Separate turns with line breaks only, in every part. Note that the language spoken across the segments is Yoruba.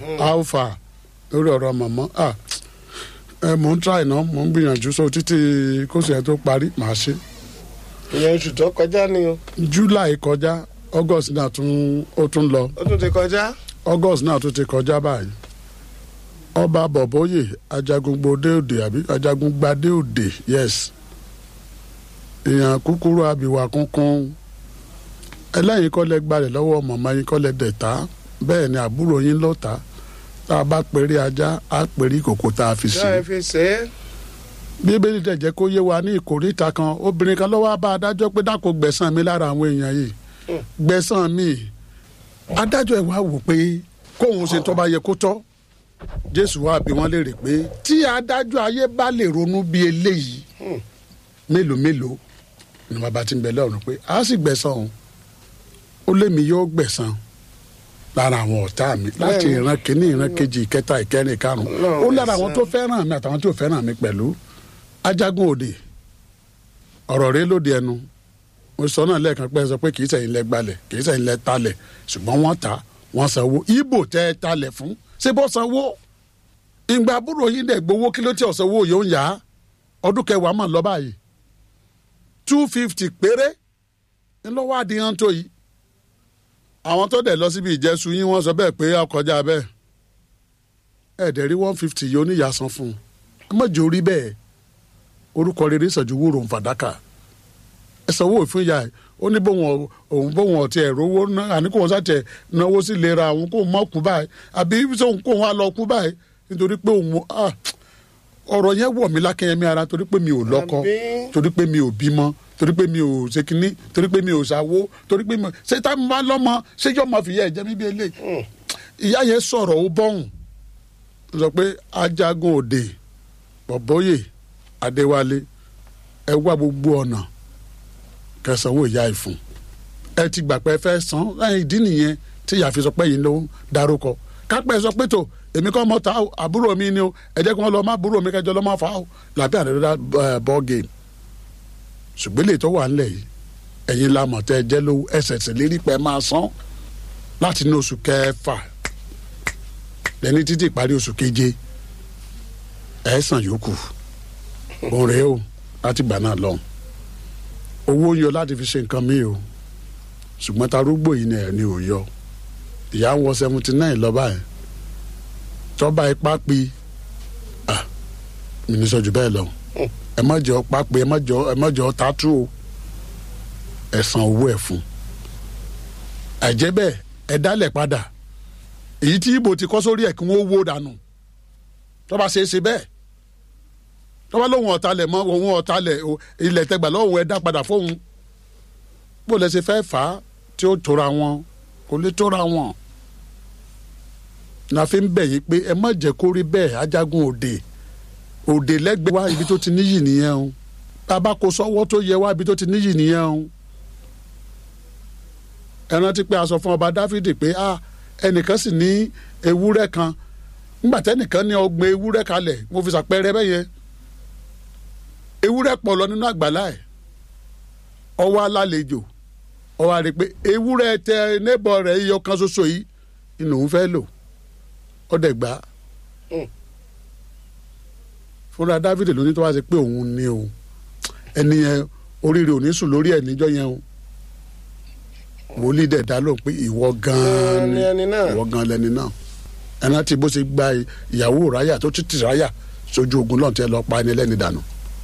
alpha lórí ọ̀rọ̀ mọ̀mọ́ ah ẹ mò ń try náà mò ń gbìyànjú so títí kóṣù yẹn tó parí màá ṣe
ìyẹn oṣù tó kọjá ni o
july kọjá august náà tún ó tún lọ
ó tún ti kọjá.
august náà tún ti kọjá báyìí ọba bọ̀bọ́yè ajagungbadé òde àbí ajagungbadé òde yes èèyàn kúkúrú abìwà kúnkún ẹlẹ́yìn kọ́lẹ̀ gbalẹ̀ lọ́wọ́ mọ̀mọ́ yín kọ́lẹ̀ dẹ̀ta bẹ́ẹ̀ ni àbúrò yín lọ́ta tá a bá pèrè ajá á pèrè ìkòkò tá a fi sí
ṣé ẹ fi ṣe é.
bíbélì dẹ̀ jẹ́ kó yé wa ní ìkórìíta kan obìnrin kan lọ́wọ́ bá adájọ́ pé dákò gbẹ̀san mi lára àwọn èèyàn yìí gbẹ̀san mi adájọ́ ẹ̀ wá wò pé kóun ṣe tó bá yẹ kó tọ́ jésù wá bí wọ́n léèrè pé tí adájọ́ ayé bá lè ronú bí eléyìí mélòó mélòó ni bàbá ti ń bẹ lọ́run pé a sì gbẹ̀san òun ó lémi yóò gbẹ̀san lára àwọn ọ̀tá mi láti
Bẹ́ẹ̀ni.
ìran kìíní ìran kejì ìkẹta ìkẹrin ìkarùn
Ọlọ́run
ó lára àwọn
ẹ̀san.
tó fẹ́ràn mi àtàwọn tí ò fẹ́ràn mi pẹ̀lú ajagun òde ọ̀rọ̀ rẹ lóde ẹnu mo sọ náà lẹ́ẹ̀kan pé ẹ sọ pé kì í sẹ́yìn lẹ gbalẹ̀ kì í sẹ́yìn lẹ talẹ̀ ṣùgbọ́n wọ́n ta wọ́n sanwó ibo tẹ́ ẹ talẹ̀ fún ṣé bọ́ sanwó ìgbà àbúrò yín dẹ̀ gbowó kí ló tí ò sanwó yóò ń yá ọdún kẹwàá mọ̀ lọ báyìí two fifty péré ńlọ́wọ́ àdìyàn tó yìí àwọn tó dẹ̀ lọ síbi ìjẹ́sù yín wọ́n sọ bẹ́ẹ̀ pé ọkọjá bẹ́ẹ̀ ẹ̀ẹ́dẹ̀ rí one fifty yìí oníyàsán fún un ẹ má jẹ́ orí bẹ́ẹ̀ orúkọ rere sọ̀jú wúrò ń fàdákà ẹ sanwó fún ìyá ẹ ó ní bóun ọ̀- òun bóun ọ̀tí ẹ̀ rówó ná àní kóun sàtẹ̀ náwó sí lera àwọn kóun mọ̀ kú báyìí àbí sóun kóun wá lọ kú báyìí nítorí pé òun ah, ọ̀rọ̀ yẹn wọ̀ mí lákẹ́yẹmí ara torí pé mi ò lọ́kọ
Àbí?
torí pé mi ò bímọ torí pé mi ò ṣe kínní torí pé mi ò ṣàwó torí pé mi ò ṣe tá mi bá lọ́mọ ṣé yóò máa fìyà ẹ̀jẹ̀ mi bí eléyìí ìyá yẹn sọ̀rọ̀ ó bọ́hùn ó sọ pé ajagun òde bọ̀bọ́yè adéwálé ẹ wá gbogbo ọ̀nà kẹsànwó ìyá ìfún ẹ ti gbà pé ẹ fẹ́ san ẹ ìdí nìyẹn tí ìyá fi sọ pé yìí ló ń darúkọ kápẹ́ sọ pé tó èmi kọ́ mọ́ ta o, àbúrò mi ni o ẹ jẹ́ kí wọ́n lọ má àbúrò mi kẹjọ lọ́ má fa o làbẹ́ àdéhùn bọ́ game ṣùgbọ́n lè tó wà ńlẹ̀ yìí ẹ̀yin la mọ̀ tẹ́ ẹ jẹ́ lówó ẹsẹ̀ sì lérí pẹ́ máa san láti ní oṣù kẹfà lẹ́ni títí ìparí oṣù keje ẹ̀ san yòókù òun rèé o láti gbà náà lọ́hùn owó ń yọ láti fi ṣe nǹkan mi o ṣùgbọ́n tarúgbó yìí ni ẹ̀ ní ò yọ ìyá ń wọ seventy nine lọ́ba ẹ̀ tọ́ba ipá pi ah mi ní sọ́jú bẹ́ẹ̀ lọ ẹ má jọ pápẹ́ ẹ má jọ ẹ má jọ tátú o ẹ san owó ẹ fún àìjẹ́ bẹ́ẹ̀ ẹ dálẹ̀ padà èyí tí ibo ti kọ́ sórí ẹ̀ kí wọ́n wó dànù tọ́ba ṣe é ṣe bẹ́ẹ̀ tọ́ba lóhun ọ̀talẹ̀ mọ́ òun ọ̀talẹ̀ o, ilẹ̀ tẹgbà lọ́hùn ẹ dá padà fóun bó lẹ ṣe fẹ́ fà á tí ó tóra wọn kò lè tóra wọn la fi ń bẹ̀ yín pé ẹ má jẹ́ kó rí bẹ́ẹ̀ ajagun òde òde lẹ́gbẹ̀ẹ́ wá ibi tó ti níyì nìyẹn o bàbá kò sọ́wọ́ tó yẹ wá ibi tó ti níyì nìyẹn o ẹ rántí pé a sọ fún ọba dáfídì pé a ẹnìkan sì ní ewúrẹ́ kan nígbà tẹ́nìkan ní ọgbọ̀n ewúrẹ́ kalẹ̀ mo fi ṣàpẹẹrẹ bẹ́ẹ̀ yẹn ewúrẹ́ pọ̀ lọ nínú àgbàlá ẹ̀ ọwọ́ alálejò ọwọ́ àrè pé ewúrẹ́ tẹ nébọ̀ rẹ̀ iyọ̀ kan ṣoṣo yìí inú òun fẹ́ lò ọdẹ gbà á fúnra dávidi ló ní tó wá sí pé òun ni o ẹni yẹn oríire ò ní sùn lórí ẹ̀ níjọ́ yẹn o wòlíì dẹ̀ dá lóhùn pé ìwọ gan-an
Ni ẹni náà.
ìwọ gan-an lẹni náà ẹni tí bó ṣe gba ìyàwó ráyà tó tún ti ráyà sójú ogun lọ́n tẹ́ lọ pa ẹni lẹ́ni dànù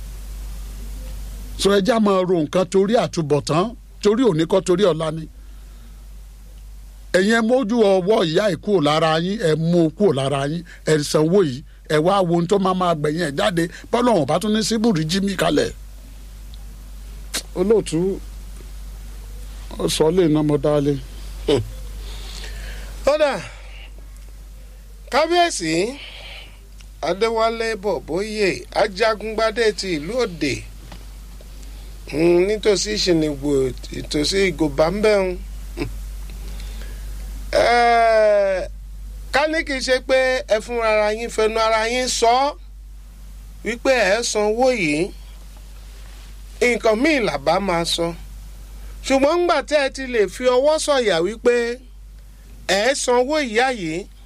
sọ ẹjẹ́ àmọ́ ro nǹkan torí àtúbọ̀tán torí òní kọ́ torí ọ̀la ni ẹ̀yin ẹ mójú ọwọ́ ìyá ẹ̀ kúrò lára yín ẹ mú u kúrò lára yín ẹ sanwó yìí ẹ wá wo ohun tó máa máa gbẹ̀yìn ẹ̀ jáde bọ́lá ọ̀hún bá tún ní síbùrì jí mi kalẹ̀ olóòtú ó sọ lè ná mo dálé.
kódà kábíyèsí adéwálé bọ̀bóyè ajagungbadé ti ìlú òde mm, nítòsí ìṣìnìgbò ìtòsí ìgòbá ń bẹ̀rùn ká ní kì í ṣe pé ẹ fún ara yín fẹnu ara yín sọ ọ́ wípé ẹ sanwó yìí nǹkan míì làbá máa sọ ṣùgbọ́n ńgbà tẹ́ ẹ ti lè fi ọwọ́ sọ̀yà wípé ẹ sanwó ìyá yìí